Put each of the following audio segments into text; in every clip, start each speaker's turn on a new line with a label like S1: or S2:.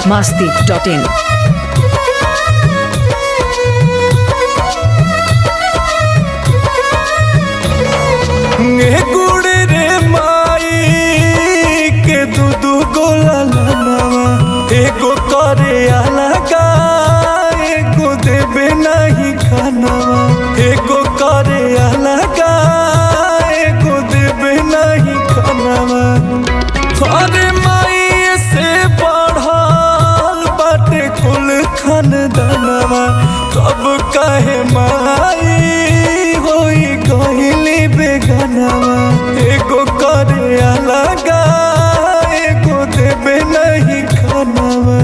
S1: masti.in.
S2: गुड़ रे माई के दू दू गोला लनवा एगो करे अलगा एगो देबे नहीं खानवा एगो करे अलगा एगो देबे नहीं खानवा अरे माई से बढ़ल बाटे कुल खानदानवा तब कहे माई होई गहिली बेगनवा एगो करे अलगा एगो देबे नहीं खानवा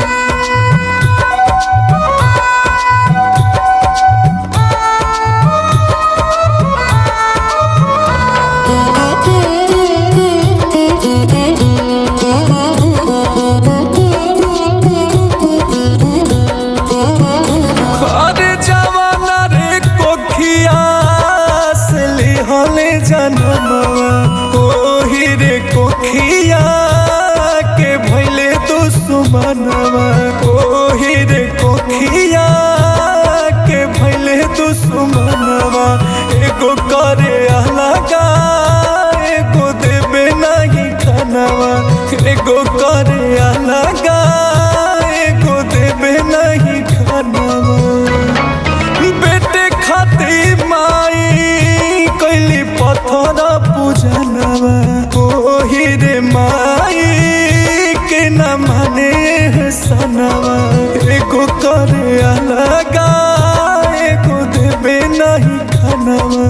S2: अरे जवाना रे कोखिया से लिहले जनमवा ओही रे कोखिया के भैले दुश्मनवा ओही रे कोखिया के भैले दुश्मनवा एगो करे अलगा एगो देबे नहीं खानवा एगो करे अलगा एगो देबे नहीं खानवा बेटे खातिर माई कैली पत्थर पूजनवा ओही रे माई के न माने सनवा एगो करे अलगा एगो देबे नहीं खानवा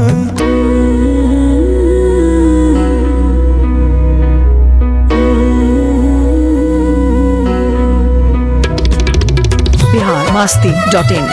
S1: Bihar masti.in.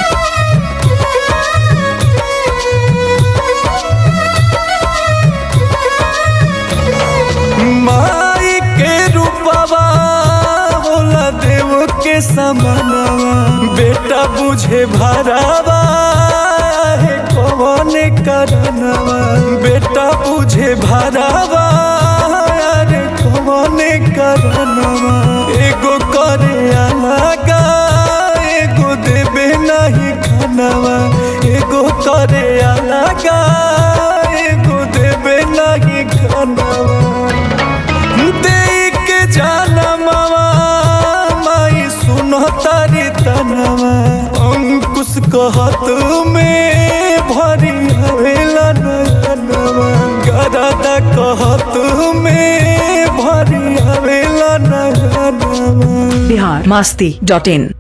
S2: माई के रूपवा होला देव के समानवा बेटा बुझे भरावा है कौन करनवा बेटा बुझे भरावा अरे कौन करनवा एगो करे अलगा एगो देबे नहीं खानवा एगो करे अलगा एगो देबे नहीं खानवा देई के जानमवा माई सुनो तारी तनवा अंकुश कहत में भरी हवेला नयनवा गरादा कहत में भरी हवेला नयनवा
S1: Bihar masti.in.